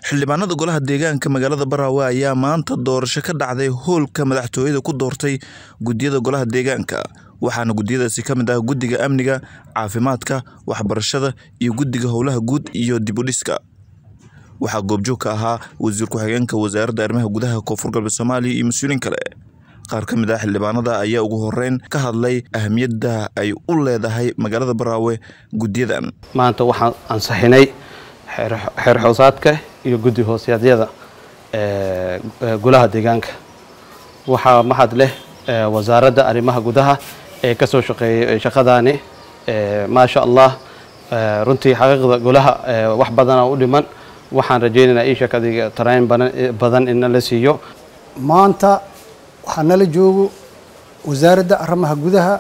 xildhibaanada golaha deegaanka magaalada Baraawe ayaa maanta doorasho ka dhacday hoolka madaxtooyada ku doortay guddiyada golaha deegaanka waxaana guddiyadaasi ka mid ah guddiga amniga caafimaadka waxbarashada iyo guddiga howlaha guud iyo dib u dhiska waxaa goobjoog ka ahaa wasiir ku-xigeenka wasaaradda arrimaha gudaha koonfur galbeed soomaaliya iyo mas-uuliin kale qaar ka mid ah xildhibaanada ayaa ugu horeyn ka hadlay ahamiyadda ay u leedahay magaalada Baraawe guddiyadan maanta waxaan ansixinay xeer xoosaadka iyo guddi hoosaadyada golaha deegaanka waxaa mahad leh wasaaradda arrimaha gudaha ee ka soo shaqeeyay shaqadaani maasha allah runtii xaqiiqda golaha wax badana u dhiman waxaan rajaynaynaa ii shakadiga tarayn badan in la siiyo maanta waxaa nala joogo wasaaradda arrimaha gudaha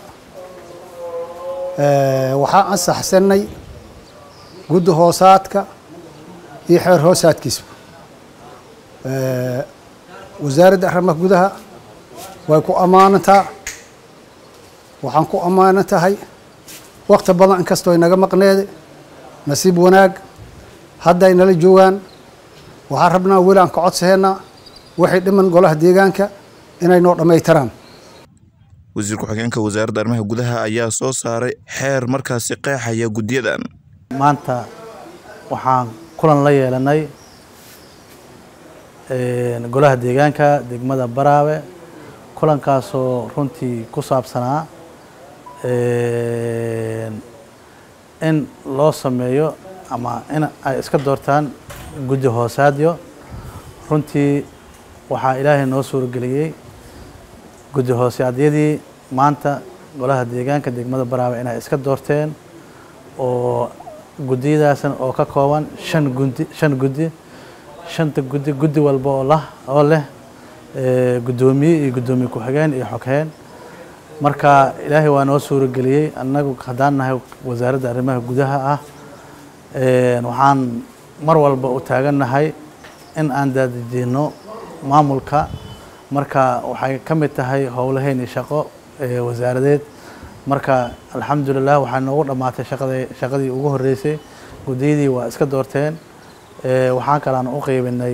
waxaa ansaxsanay guddi hoosaadka iyo xeer hoosaadkiisba wasaaradda arrimaha gudaha way ku ammaanantaa waxaan ku ammaanan tahay wakti badan inkastoo inaga maqneede nasiib wanaag hadday nala joogaan waxaan rabnaa weli aan ka codsaheynaa waxay dhiman golaha deegaanka inay noo dhammaytiraan wasiir ku-xigeenka wasaaradda arrimaha gudaha ayaa soo saaray xeer markaasi qeexaya guddiyadan maanta waxaan kulan la yeelanay golaha deegaanka degmada baraawe kulankaasoo runtii ku saabsanaa in loo sameeyo ama in ay iska doortaan guddi hoosaadyo runtii waxaa ilaahay noo suurageliyey guddi hoosaadyadii maanta golaha deegaanka degmada baraawe inay iska doorteen oo guddiyadaasan oo ka kooban shan gudi shan guddi shanta guddi guddi walba oo lah oo leh guddoomiye iyo guddoomiye ku-xigeen iyo xogheen marka ilaahay waa noo suurageliyey annagu haddaan nahay wasaaradda arrimaha gudaha ah waxaan mar walba u taagannahay in aan daadejino maamulka marka waxay ka mid tahay howlaheyni shaqo wasaaradeed marka alxamdulilah waxaa noogu dhammaatay shaqada shaqadii ugu horeysay guddiyadii waa iska doorteen waxaa kalaan u qeybinay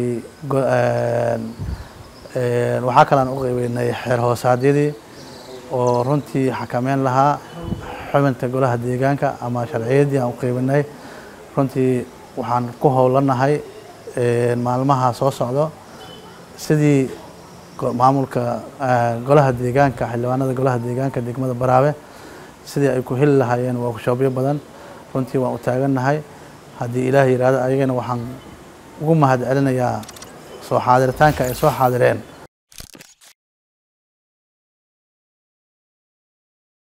waxaa kalaan u qeybinay xeer hoosaadyadii oo runtii xakameyn lahaa xubinta golaha deegaanka ama sharciyadii aan u qeybinay runtii waxaan ku howlanahay maalmaha soo socdo sidii maamulka golaha deegaanka xildhibaanada golaha deegaanka degmada baraawe sidii ay ku heli lahaayeen workshoopyo badan runtii waan u taagannahay haddii ilaah yidhaahdo ayagana waxaan ugu mahad celinayaa soo xaadiritaanka ay soo xaadireen